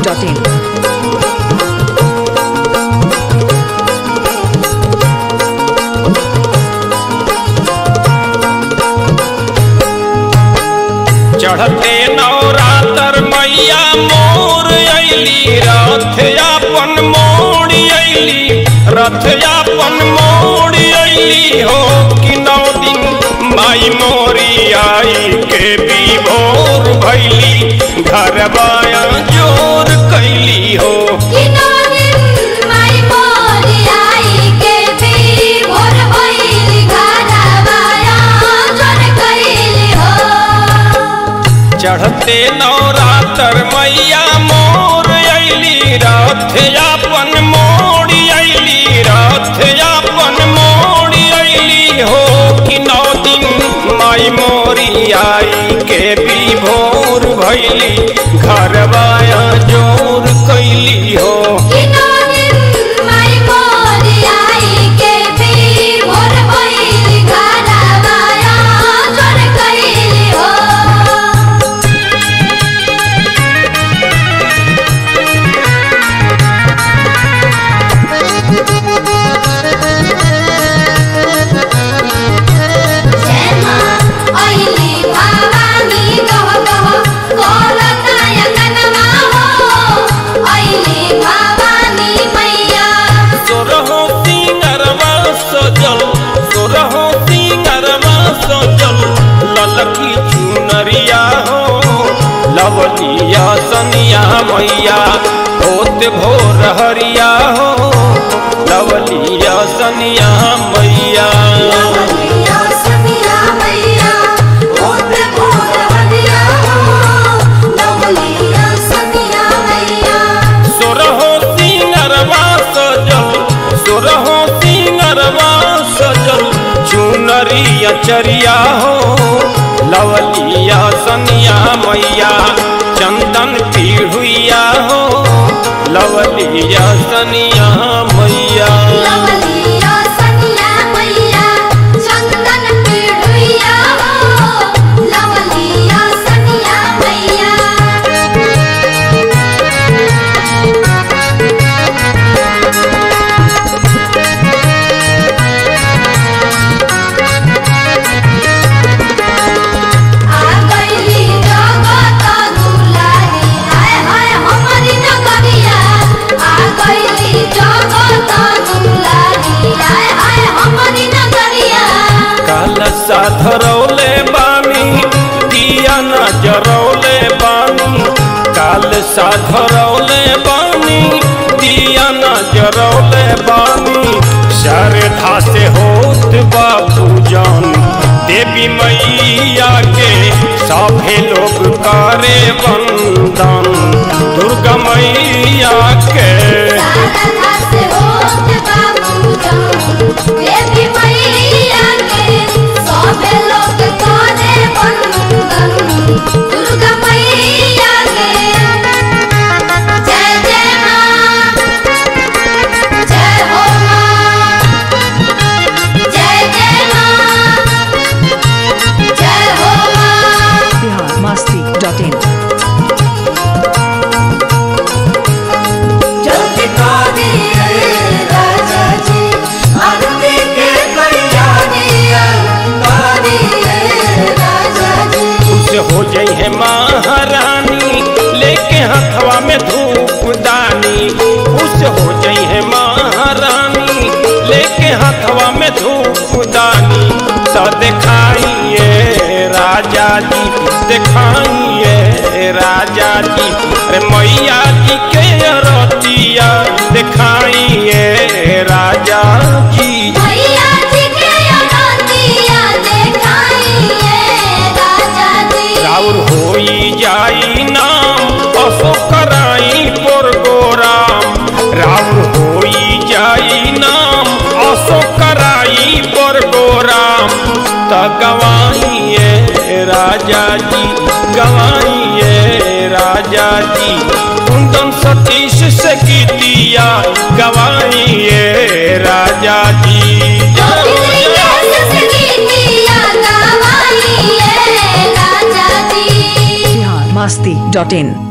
masti.in. चढ़ते नवरातर मैया मोर अली रथ अपन मोड़ अली रथ अपन मोड़ अली हो कि नौ दिन माई मोरी आई के भी भोर भैली घर बाया जोर कैली हो चढ़ते नवरातर मैया मोर अली रथ अपन मोड़ अली रथ अपन मोड़ अली हो कि नौ दिन माई मोरी आई के भी भोर भैली घर बाया जोर कैली हो सोरहो सिंगरवा सजल सोरहो सिंगरवा सजल ललकी चुनरिया हो लवलिया सनिया मैया होत भोर हरिया हो लवलिया सनिया मैया सोरहो सिंगरवा सजल सोरहो सिंगरवा सजल चुनरिया चरिया हो लवलिया सनिया मैया चंदन पीढ़ुइया हो लवलिया सनिया मैया काल साधरौले बानी दिया न जरौले बानी काल साधरौले बानी दिया न जरौले बानी श्रद्धा से होत बाबू जान देवी मैया के सभे लोग करे वंदन दुर्गा मैया के दुर्गा मैया के जय जय माँ जय हो माँ जय जय माँ जय हो माँ Bihar masti.in. जल्दी करी राजा जी आरती के कल्याणिया करी राजा जी खुश हो जाई है महारानी लेके हथवा में धूप दानी खुश हो जाई है महारानी लेके हथवा में धूप दानी सा दिखाइए राजा जी दिखाइए राजा जी अरे मैया जी के रतिया दिखाइए राजा जी मैया जी के अनंतिया देखाइए राजा जी राउर होई जाई नाम असो कराई पर गोराम राउर होई जाई नाम असो कराई पर गोराम त गवाइए राजा जी गवाइए राजा जी कुंदन सतीश से गीतिया गवाइए राजा जी Bihar masti.in.